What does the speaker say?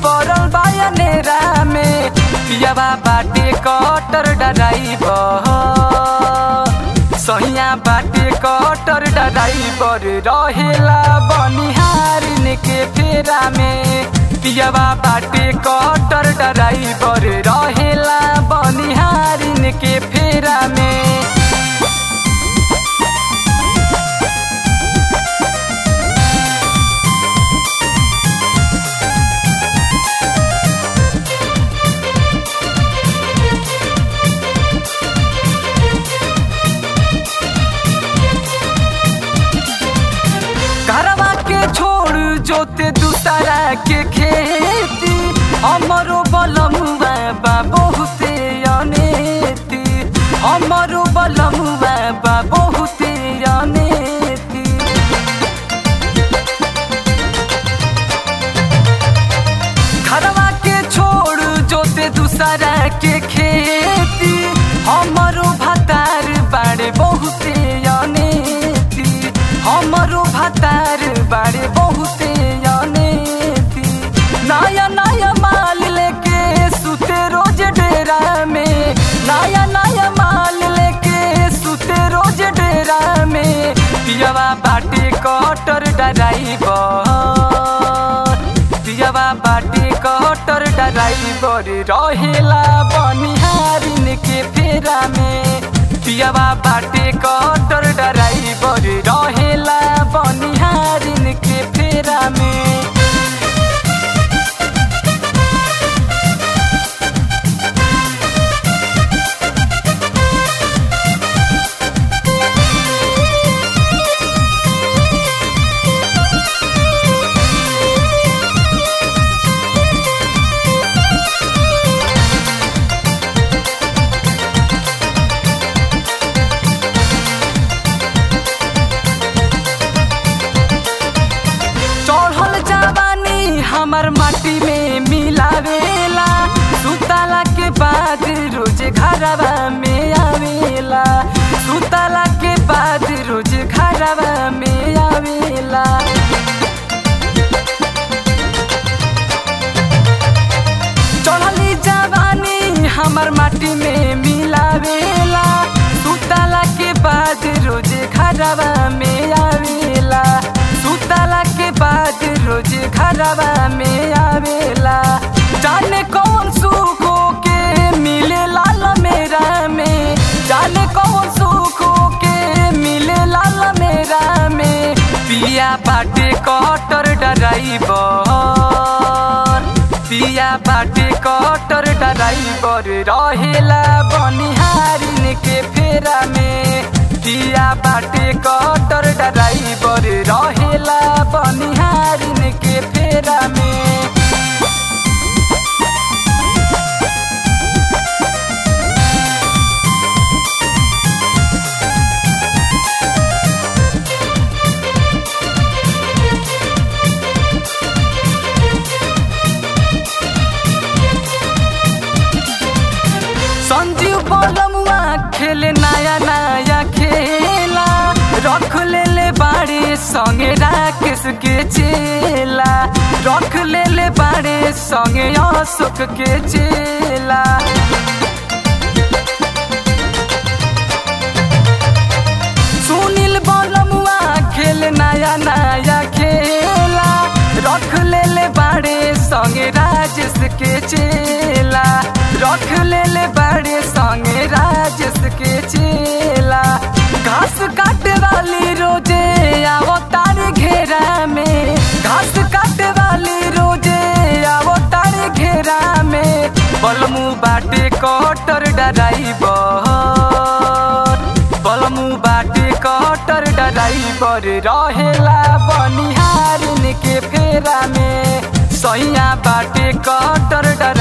पड़ल बायनेरा में पियावा बाटे कटर डराइबर सैया बाटे कटर डराइबर रहेला बनिहारिन के फेरा में पियावा बाटे कटर डराइबर रहेला बनिहारिन के फेरा में घरवा के छोड़ जोते दूसरा के खेती हमरो बलमुआ बा बहुते अनेती हमरो बलमुआ बा बहुते अनेती घरवा के छोड़ जोते दूसरा के खेती हमरो भतार बाड़े बहुते अनेती हमरो भतार बाड़े बहुते अनेती नया नया माल लेके सुते रोज डेरा में नया नया माल लेके सुते रोज डेरा में पियवा बाटे कटर डराइबर पियवा बाटे कटर डराइबर रहेला बनिहारिन के फेरा में पियवा बाटे कटर डराइबर रहेला बनिहारिन के फेरा में चढ़ल जवानी हमर माटी में मिलावेला सुतला के बाद रोज घरवा में आवेला सुतला के बाद रोज घरवा में आवेला चढ़ली जवानी हमर माटी में मिलावेला सुतला के बाद रोज घरवा में आवेला सुतला के बाद रोज घरवा में आवेला जाने कौन सुखो के मिले लाल मेरा में जाने कौन सुखो के मिले लाल मेरा में पिया बाटे कटर डराइबर पिया बाटे कटर डराइबर रहेला बनिहारिन के फेरा में पिया बाटे कटर डराइबर रहेला बनिहारिन के फेरा में संजीव बलमुआ खेले नया नया खेला रख ले ले बाड़े संगे राकेश के चेला रख ले ले बाड़े संगे अशोक के चेला सुनील बलमुआ खेल नया नया खेला रख ले ले बाड़े संगे राजेश के चेला रख ले ले बाड़े संगे राजेश के चेला घास काटे वाली रोजे आवो तार घेरा में घास काटे वाली रोजे आवो तार घेरा में बलमू बाटे कटर डराइबर बलमू बाटे कटर डराइबर रहेला बनिहारिन के फेरा में सैया बाटे कटर डराइबर